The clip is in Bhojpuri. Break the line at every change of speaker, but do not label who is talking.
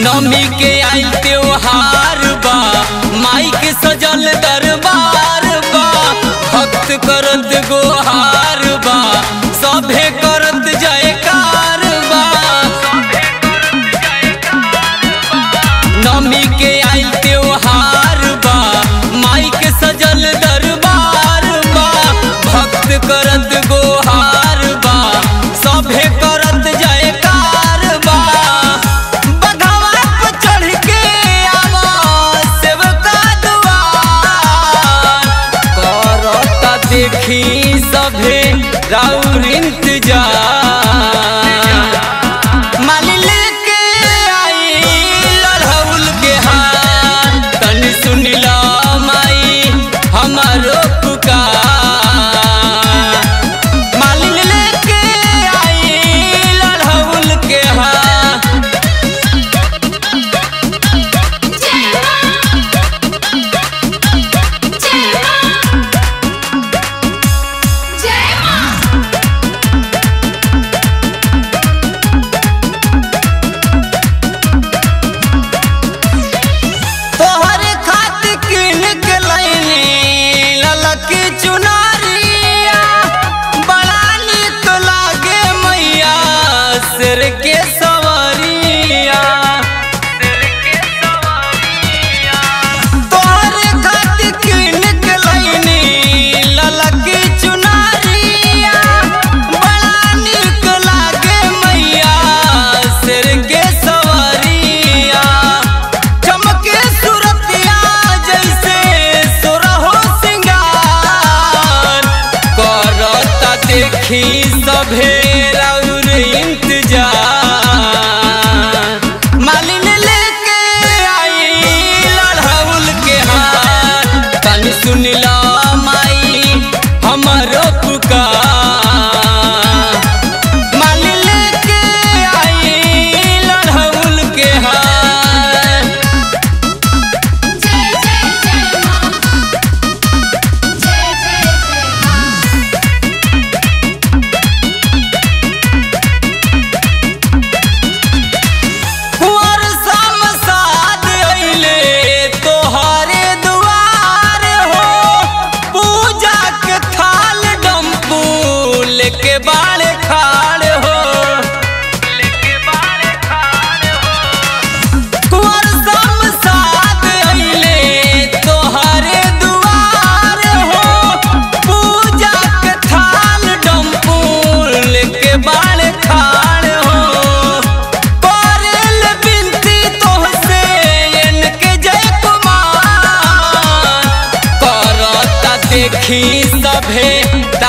नमी के आइल त्योहार बा माई के सजल दरबार बा भक्त करत गोहार बा सभे करत जयकार बा नमी के आइल त्योहार बा माई के सजल दरबार बा भक्त करत गोहार बा सभे करत जयकार बा बघवा पे चढ़ के आवा सेवका दुआर करता देखी सभे राउर इंतजार माली लेके आई लड़हुल के हार तनी सुनिला माई हमारो पुकार मालिन लेके आई लड़हुल के हार तोहरे खातिर किन के लैनी ललकी चुनरिया बड़ा निक लागे मैया सिर के सवरिया तोहरे खातिर किन के लैनी ललकी चुनरिया बड़ा निक लागे मैया सिर के सवरिया चमके सुरतिया जैसे सुरहो सिंगार करता देखी सभे राउर इंतजार मालिन लेके आई लड़हुल के हार तनी सुनिला माई हमारो पुकार मालिन लेके आई लड़हुल के हार कुंवर समसाद अइले तोहरे दुआर हो पूजा के थाल डम्पू लेके बाड़े खाड़ हो कुंवर समसाद अइले तोहरे दुआर हो पूजा के थाल डम्पू लेके बाड़े खाड़ हो करेल बिनती तोहसे इनके जय कुमार करता देखी सभे